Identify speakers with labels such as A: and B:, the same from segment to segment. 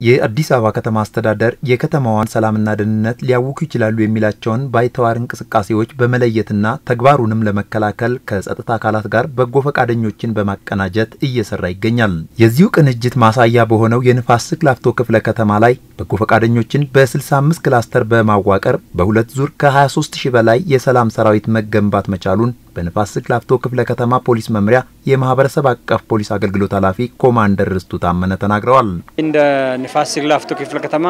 A: የአዲስ አበባ ከተማ አስተዳደር የከተማዋን ሰላምና ደህንነት ሊያውኩ ይችላሉ የሚላቸውን ባይተዋር እንቅስቃሴዎች በመለየትና ተግባሩንም ለመከላከል ከጸጥታ አካላት ጋር በጎ ፈቃደኞችን በማቀናጀት እየሰራ ይገኛል። የዚሁ ቅንጅት ማሳያ በሆነው የንፋስ ስልክ ላፍቶ ክፍለ ከተማ ላይ በጎ ፈቃደኞችን በ65 ክላስተር በማዋቀር በሁለት ዙር ከ23 ሺህ በላይ የሰላም ሰራዊት መገንባት መቻሉን በንፋስ ስልክ ላፍቶ ክፍለ ከተማ ፖሊስ መምሪያ የማህበረሰብ አቀፍ ፖሊስ አገልግሎት ኃላፊ ኮማንደር ርስቱ ታመነ ተናግረዋል።
B: እንደ ንፋስ ስልክ ላፍቶ ክፍለ ከተማ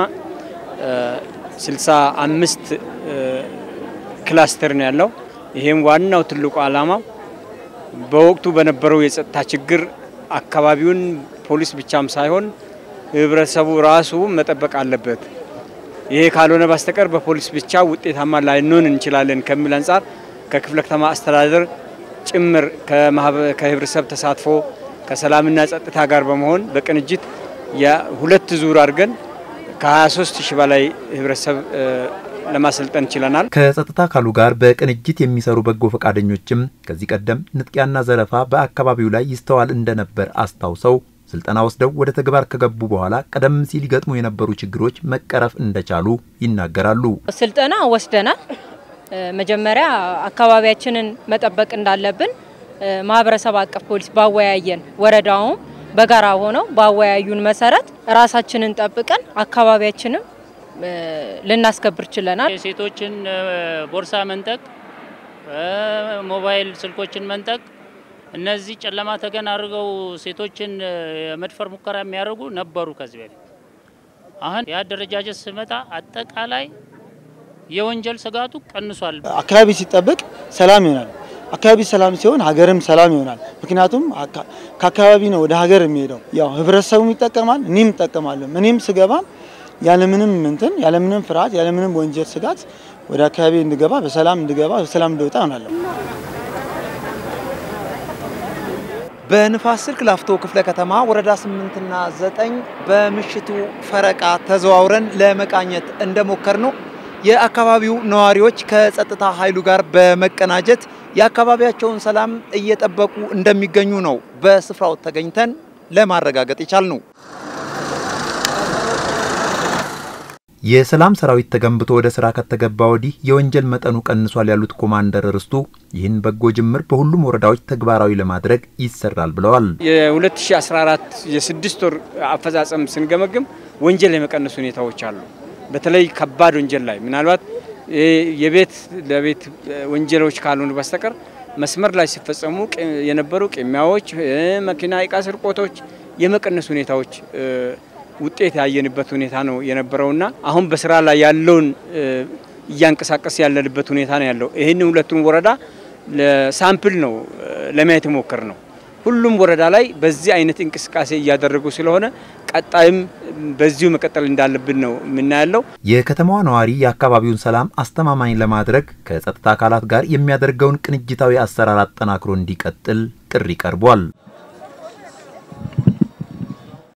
B: 65 ክላስተር ነው ያለው። ይሄም ዋናው ትልቁ ዓላማው በወቅቱ በነበረው የጸጥታ ችግር አካባቢውን ፖሊስ ብቻም ሳይሆን ህብረተሰቡ ራሱ መጠበቅ አለበት። ይሄ ካልሆነ በስተቀር በፖሊስ ብቻ ውጤታማ ላይንሆን እንችላለን ከሚል አንጻር ከክፍለ ከተማ አስተዳደር ጭምር ከህብረተሰብ ተሳትፎ ከሰላምና ጸጥታ ጋር በመሆን በቅንጅት የሁለት ዙር አድርገን ከ23 ሺህ በላይ ህብረተሰብ ለማሰልጠን ችለናል።
A: ከጸጥታ አካሉ ጋር በቅንጅት የሚሰሩ በጎ ፈቃደኞችም ከዚህ ቀደም ንጥቂያና ዘረፋ በአካባቢው ላይ ይስተዋል እንደነበር አስታውሰው ስልጠና ወስደው ወደ ተግባር ከገቡ በኋላ ቀደም ሲል ይገጥሙ የነበሩ ችግሮች መቀረፍ እንደቻሉ ይናገራሉ።
C: ስልጠና ወስደናል። መጀመሪያ አካባቢያችንን መጠበቅ እንዳለብን ማህበረሰብ አቀፍ ፖሊስ ባወያየን ወረዳውም በጋራ ሆነው ባወያዩን መሰረት ራሳችንን ጠብቀን አካባቢያችንም ልናስከብር ችለናል።
D: የሴቶችን ቦርሳ መንጠቅ፣ ሞባይል ስልኮችን መንጠቅ፣ እነዚህ ጨለማ ተገን አድርገው ሴቶችን የመድፈር ሙከራ የሚያደርጉ ነበሩ ከዚህ በፊት። አሁን የአደረጃጀት ስመጣ አጠቃላይ የወንጀል ስጋቱ ቀንሷል።
E: አካባቢ ሲጠበቅ ሰላም ይሆናል። አካባቢ ሰላም ሲሆን ሀገርም ሰላም ይሆናል። ምክንያቱም ከአካባቢ ነው ወደ ሀገር የሚሄደው። ያው ህብረተሰቡም ይጠቀማል፣ እኔም እጠቀማለሁ። እኔም ስገባ ያለምንም እንትን ያለምንም ፍርሃት ያለምንም ወንጀል ስጋት ወደ አካባቢ እንድገባ በሰላም እንድገባ በሰላም እንድወጣ ሆናለሁ።
A: በንፋስ ስልክ ላፍቶ ክፍለ ከተማ ወረዳ ስምንትና ዘጠኝ በምሽቱ ፈረቃ ተዘዋውረን ለመቃኘት እንደሞከር ነው የአካባቢው ነዋሪዎች ከጸጥታ ኃይሉ ጋር በመቀናጀት የአካባቢያቸውን ሰላም እየጠበቁ እንደሚገኙ ነው በስፍራው ተገኝተን ለማረጋገጥ የቻልነው። የሰላም ሰራዊት ተገንብቶ ወደ ስራ ከተገባ ወዲህ የወንጀል መጠኑ ቀንሷል ያሉት ኮማንደር ርስቱ ይህን በጎ ጅምር በሁሉም ወረዳዎች ተግባራዊ ለማድረግ ይሰራል ብለዋል።
B: የ2014 የስድስት ወር አፈጻጸም ስንገመግም ወንጀል የመቀነሱ ሁኔታዎች አሉ። በተለይ ከባድ ወንጀል ላይ ምናልባት የቤት ለቤት ወንጀሎች ካልሆኑ በስተቀር መስመር ላይ ሲፈጸሙ የነበሩ ቅሚያዎች፣ መኪና እቃ ስርቆቶች የመቀነሱ ሁኔታዎች ውጤት ያየንበት ሁኔታ ነው የነበረውና አሁን በስራ ላይ ያለውን እያንቀሳቀስ ያለንበት ሁኔታ ነው ያለው። ይህን ሁለቱም ወረዳ ሳምፕል ነው ለማየት የሞከር ነው። ሁሉም ወረዳ ላይ በዚህ አይነት እንቅስቃሴ እያደረጉ ስለሆነ ቀጣይም በዚሁ መቀጠል እንዳለብን ነው የምናያለው።
A: የከተማዋ ነዋሪ የአካባቢውን ሰላም አስተማማኝ ለማድረግ ከጸጥታ አካላት ጋር የሚያደርገውን ቅንጅታዊ አሰራር አጠናክሮ እንዲቀጥል ጥሪ ቀርቧል።